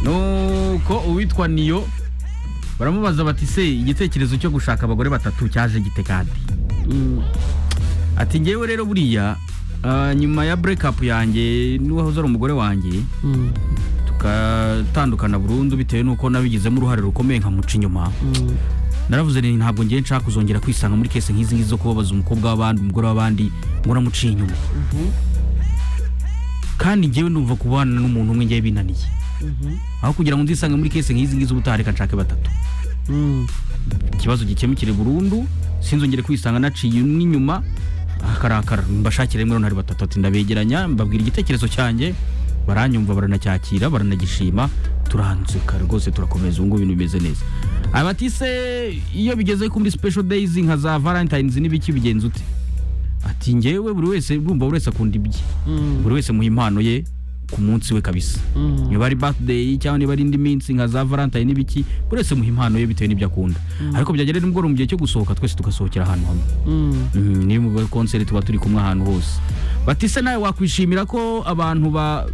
nuko uwitwa niyo baramubaza bati se igitekerezo cyo gushaka abagore batatu cyaje gite kandi ati ngewe rero buriya ah, nyuma ya burekapu yanjye n'uwahoze ari umugore wanjye tukatandukana burundu bitewe n'uko nabigizemo uruhare rukomeye nkamuca inyuma naravuze nti ntabwo ngiye nshaka kuzongera kwisanga muri kese nk'izi ngizi zo kubabaza umukobwa w'abandi umugore w'abandi ngo namuciye inyuma kandi ngewe numva kubana n'umuntu umwe ngewe binaniye aho kugira ngo nzisange muri kese nk'izi ngizi ubutaha reka nshake batatu ikibazo gikemukire burundu sinzongere kwisanga naciye n'inyuma akarakara mbashakire rimwe runari batatu ati ndabegeranya mbabwira igitekerezo cyanjye baranyumva baranacyakira baranagishima turanzuka rwose turakomeza ubu ngubu ibintu bimeze neza aba ati se iyo bigeze kuri special days nka za valentines n'ibiki bigenza ute ati ngewe buri wese urumva buri wese akunda ibye buri wese muha impano ye ku munsi we kabisa niba ari birthday cyangwa niba ari indi minsi nka za valentine n'ibiki buri wese muha impano ye bitewe n'ibyo akunda ariko byagera nimugoroba mu gihe cyo gusohoka twese tugasohokera ahantu hamwe Mhm, niyo muri konseri tuba turi kumwe ahantu hose batise nawe wakwishimira ko abantu ba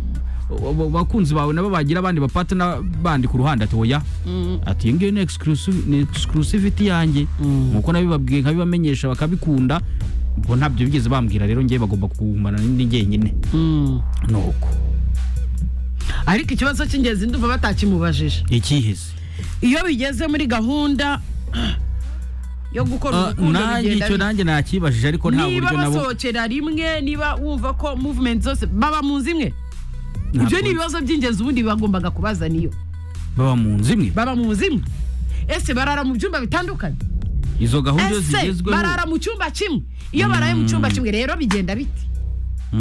ba- bakunzi bawe nabo bagira abandi bapatana bandi ku ruhande ati oya ati iyo ngiyo ni exclusive- ni exclusivity yanjye nkuko nabibabwiye nkabibamenyesha bakabikunda bo ntabyo bigeze bambwira rero ngewe bagomba kugumana ni jyenyine nuko ariko ikibazo cy'ingenzi ndumva batakimubajije ikiheze iyo bigeze muri gahunda yo Ah, gukora urukundo nanjye bigenda icyo bite? nanjye nakibajije ariko nta buryo niba nabo basohokera rimwe niba wumva ko movement zose baba mu nzu imwe ntabwo ibyo ni ibibazo by'ingenzi ubundi bagombaga kubaza niyo baba mu nzu imwe baba mu nzu imwe ese barara mu byumba bitandukanye izo gahunda iyo ese zigezweho barara mu cyumba kimwe iyo baraye mu cyumba kimwe rero bigenda biti